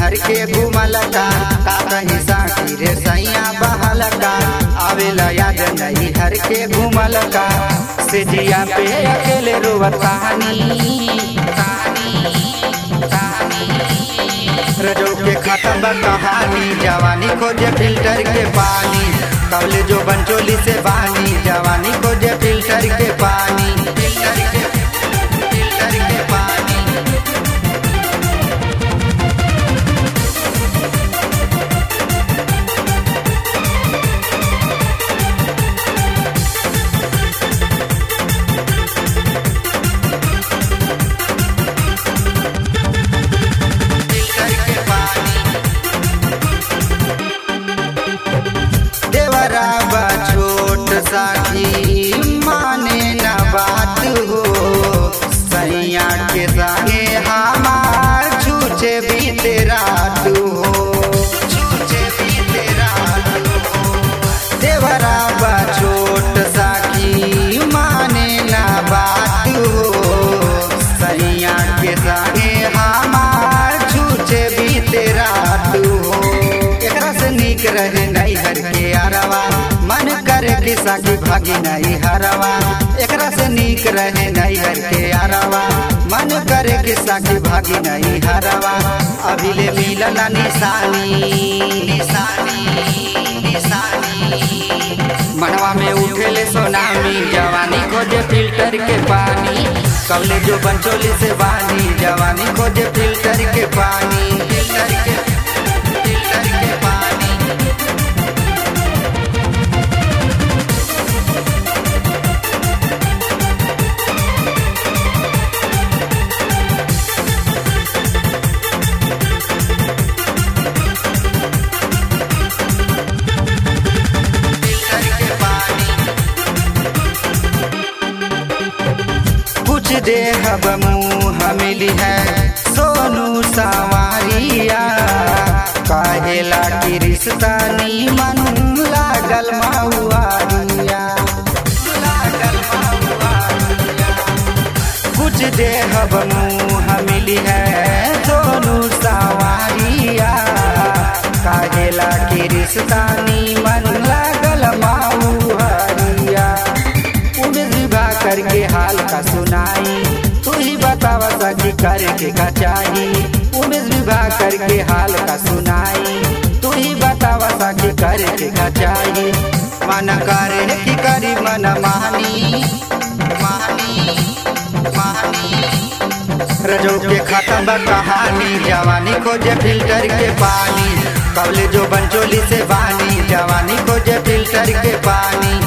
हर के घूमल का का कहीं साथी रे सैया बहल का आवेला याद नहीं हर के घूमल का से जिया पे अकेले रोवत कहानी रजो के खत्म बा कहानी जवानी खोजे फिल्टर के पानी कवले जो बंचोली से बानी जवानी खोजे फिल्टर के पानी फिल्टर के फिल्टर के पानी फिल्टर के पानी देवरा बा छोट साखी माने न बात हो सैया के संगे हमार छूचे बीते रात हो छूचे बीते रात हो देवरा बा छोट साखी माने न बात हो सैया के संगे हमार छूचे बीते रात हो एकरा से नीक रहे नहीं हर के अरवा मन करे कि साकी भागी नहीं हरवा एकरा से नीक रहे नहीं हर के अरवा मन करे कि साकी भागी नहीं हरवा अभी ले मिलल निशानी निशानी निशानी मनवा में उठेले सोनामी जवानी खोजे फिल्टर के पानी कवले जो बंचोली से बानी जवानी खोजे फिल्टर के पानी फिल्टर के फिल्टर के पानी फिल्टर के पानी कुछ देहब मुँह मिली है सोनू सवारिया काहेला की रिश्ता नीमन लागल महुआरिया लागल महुआरिया कुछ देहब मुँह मिली है सोनू सवारिया काहेला की रिश्ता नीमन लागल महुआरिया उम्र विवाह करके हाल का सुनाई तू ही बतावा सकी करके का चाही उम्र विवाह करके हाल का सुनाई तू ही बतावा सकी करके का चाही मन करे की करी मन मानी मानी मानी रजो के खत्म बा कहानी जवानी खोजे फिल्टर के पानी कवले जो बंचोली से बानी जवानी खोजे फिल्टर के पानी